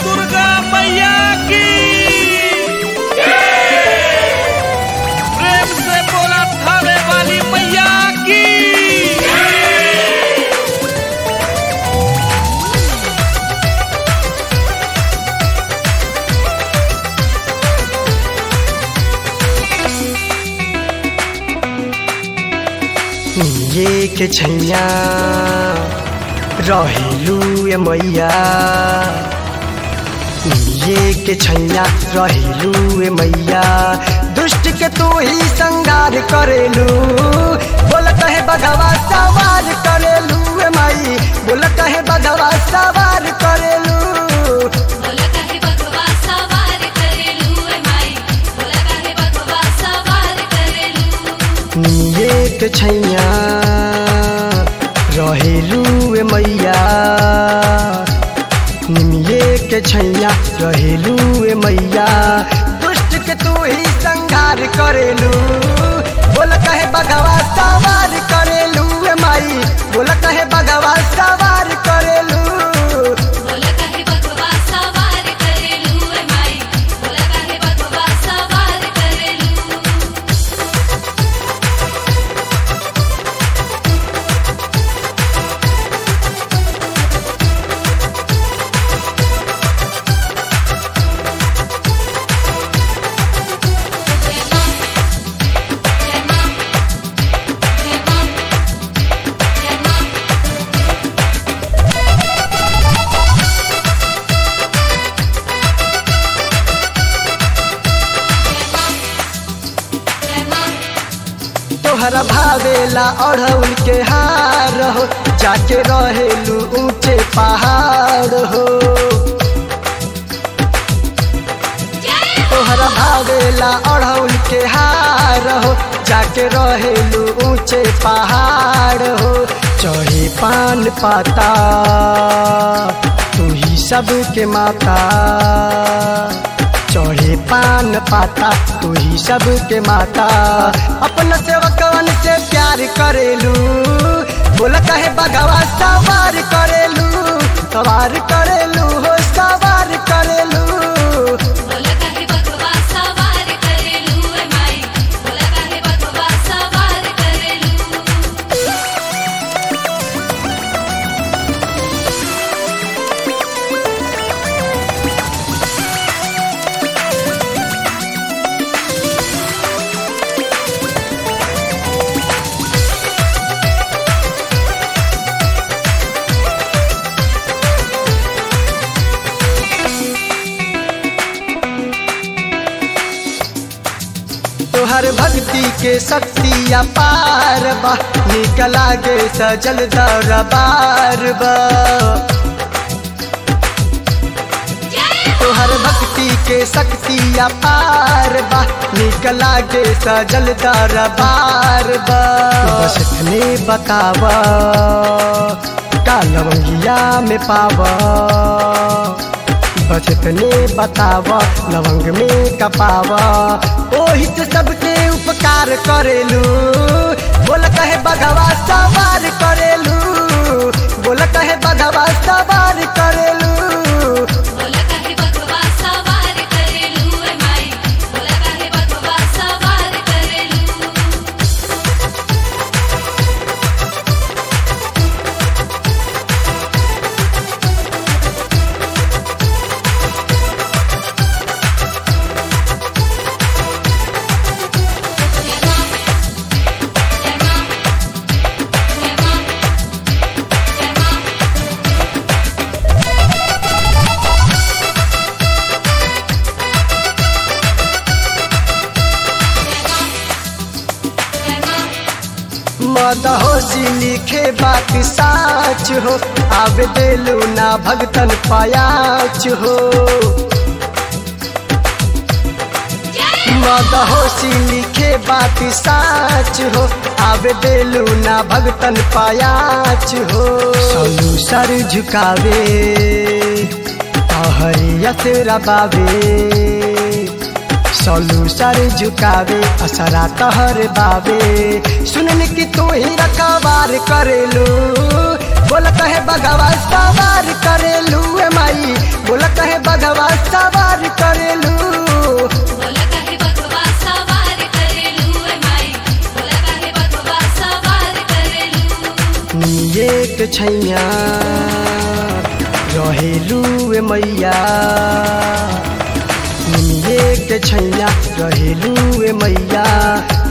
दुर्गा मैया की प्रेम से बोला थावे वाली मैया की ये के छैया रहेलू ए मैया ये के छैया रहेलू ए मैया दुष्ट के तू ही संगार करेलू बोल कहे बघवा सवार करेलू ए माई बोल कहे बघवा सवार करेलू बोला काहे बघवा सवार करेलू ए माई बोला काहे बघवा सवार करेलू ये के छैया रहेलू ए मैया निमिये के छैया रहेलू ए मैया दुष्ट के तू ही संघार करेलू बोल कहे बघवा सवार करेलू ए माई बोल कहे बघवा सवार करेलू बोला काहे बघवा सवार करेलू ए माई बोला काहे बघवा सवार करेलू तोहरा भावेला अढ़ौल के हार हो जाके रहेलू ऊंचे पहाड़ हो तोहरा भावेला अढ़ौल के हार हो जाके रहेलू ऊंचे पहाड़ हो चढ़े पान पाता तू ही सबके माता चढ़े पान पाता तू ही सबके माता अपन सेवकवन से प्यार करेलू बोल कहे बगवा सवार करेलू सवार करेलू हो सवार करेलू बोला काहे बघवा सवार करेलू ए माई बोला काहे बघवा सवार करेलू तोहर भक्ति के शक्ति अपार बा निक लागे सजल दरबार बा तोहर भक्ति के शक्ति अपार बा निक लागे सजल दरबार बा बस इतने बतावा का लवंगिया में पावा बस इतने बतावा लवंग में कपावा ओही से सबके उपकार करेलू बोल कहे बघवा सवार करेलू बोल कहे बघवा सवार करेलू बोला काहे बघवा सवार करेलू ए माई बोला काहे बघवा सवार करेलू मदहोशी लिखे बात साच हो आवे देलू ना भगतन पायाच हो मदहोशी लिखे बात साच हो आवे देलू ना भगतन पायाच हो सलू सर झुकावे हरियत रबावे सलू सर झुकावे असरा तहर बावे सुनन की तू ही रखवार करेलू बोल कहे बगवा सवार करेलू ए माई बोल कहे बग निये के छैया रहेलू ए मैया निये के छैया रहेलू ए मैया